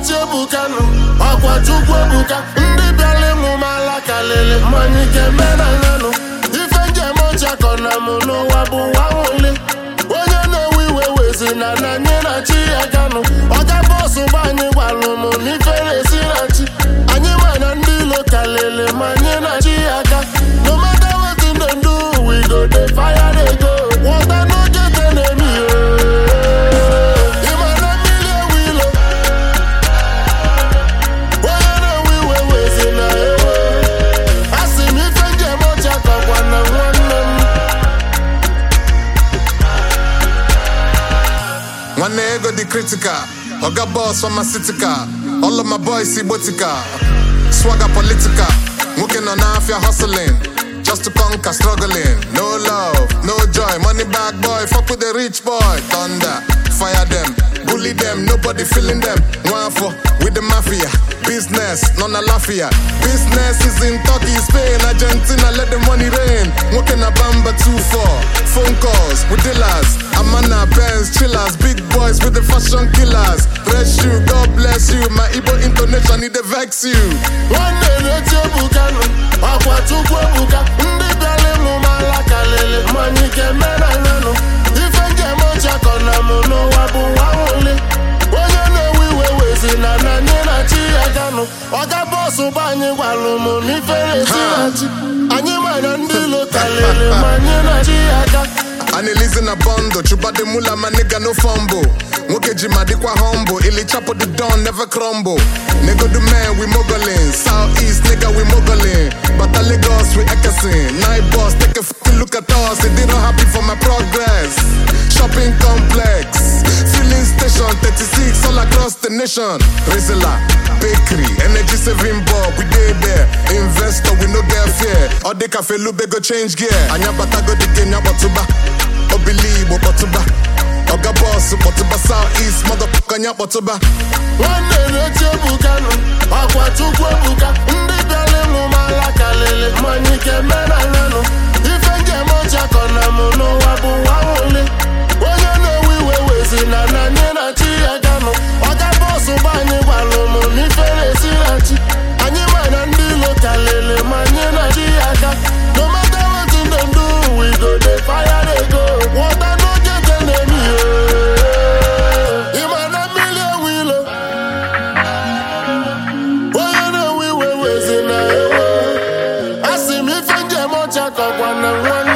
na-eti ebukanụ ọkwa chukwu ebuka ndị bịara ịmụ m ala kalịlị mmanya ike menanyanụ ife njem ọchakọ na mụ n'ụwa bụ nwa nwụli onye na-ewe iwe wezi na na anyị na chi ya ganụ ọga bọsụ gba anyị gwalụ m n'ife na-esi na chi anyị ma na ndị ilo kalịlị ma anyị na chi ya ga no matter wetin dem do we go dey fire dey go water no get enemy ịma na mmiri ewu ilo onye na-ewe iwe wezi na ewe asị m ife njem ọcha kọkwa na nwanne m nwanne ego dị critical oga boss pharmaceutical all of my boys igbotika swagger political nwoke nọ n'afịa hustling just to conquer struggling no love no joy money bag boy fuck with the rich boy thunder fire them bully them nobody feeling them nwafọ with the mafia business nọ na lafia business is in turkey spain argentina let the money rain nwoke na bamba 2-4 phone calls with dealers amana benz chillers big boys with the fashion killers bless you god bless you my igbo intonation e dey vex you nwanne na-eti ebukanụ ọkwa chukwu ebuka ndị bịara ịmụ m ala kalịlị mmanya ike menanyanụ ife njem ọchakọ na mụ n'ụwa bụ nwa nwụli onye na-ewe iwe wezi na na anyị na chi ya ganụ ọga bọsụ gba anyị gwalụ m n'ife na-esi na chi anyị ma na ndị ilo kalịlị ma anyị na chi ya ga anilizi na bondo chubade mula my nigga no fumble nwoke ji ma dịkwa humble ili chapo the don never crumble nego the man we mogoling south east nigga we mogoling bata lagos we ekesin night boss take a fucking look at us they didn't happy for my progress shopping complex filling station 36 all across the nation rizla bakery energy saving bulb we dey there investor we no get fear all the cafe lube go change gear anya bata go the game nyakpọtụba obili igbo kpọtụba oga bọs kpọtụba south east motherfucker anya kpọtụba nwanne na-eti ebukanụ ọkwa chukwu ebuka ndị bịara ịmụ m ala kalịlị mmanya ike menanyanụ ife njem ọchakọ na mụ n'ụwa bụ nwa nwụli onye na-ewe iwe wezi na na anyị na chi ya ganụ ọga bọsụ gba anyị gwalụ m n'ife na-esi na chi anyị ma na ndị ilo kalịlị ma anyị na chi ya ga no matter wetin dem do we go dey fire dey go water no get enemy ịma na mmiri ewu ilo onye na-ewe iwe wezi na ewe asị m ife njem ọcha kọkwa na nwanne